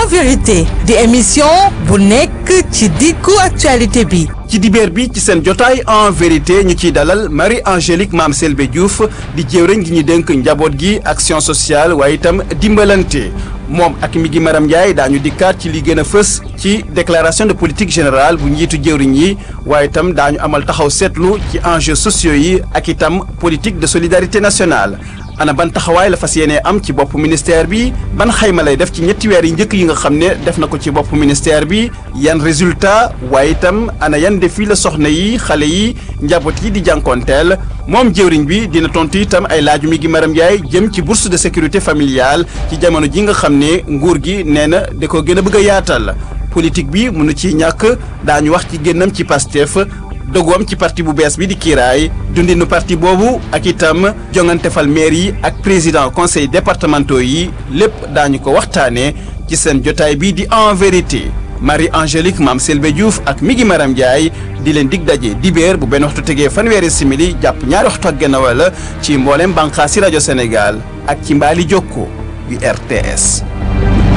en vérité di émission bu nekk ci diggu actualité bi ci dibeer bi ci seen jotaay en vérité ñu ciy dalal Marie Angélique Mame Selbé Diouf di jëwriñ gi ñu dénk njaboot gi action sociale waaye itam dimbalante moom ak mi gi Maram Ndiaye daañu dikkaat ci li gën a fës ci déclaration de politique générale bu njiitu jëwriñ yi waaye itam daañu amal taxaw seetlu ci enjeux sociaux yi ak itam politique de solidarité nationale ana ban taxawaay la fas yéenee am ci bopp ministère bi ban xayma lay def ci ñetti weer yi njëkk yi nga xam ne def na ko ci bopp ministère bi yan résultat waaye itam ana yan défi la soxna yi xale yi njaboot yi di jànkoonteel moom jëwriñ bi dina tontu itam ay laaju mi gi Maram Ndiaye jëm ci bourse de sécurité familiale ci jamono ji nga xam ne nguur gi nee na da ko gën a bëgg a yaatal politique bi mënu ci ñàkk daañu wax ci génnam ci Pastef dogoom ci parti bu bees bi di kiiraay dundinu parti boobu ak itam jongante fal maire yi ak président conseil départementaux yi lépp daañu ko waxtaanee ci seen jotaay bi di en vérité Marie Angélique Mame Selbé Diouf ak Migi Maram Ndiaye di leen dig daje dibéer bu benn waxtu tegee fanweeri simili jàpp ñaari waxtu ak genn wala ci mboolem bànqaasi rajo Sénégal ak ci mbaali jokko yu RTS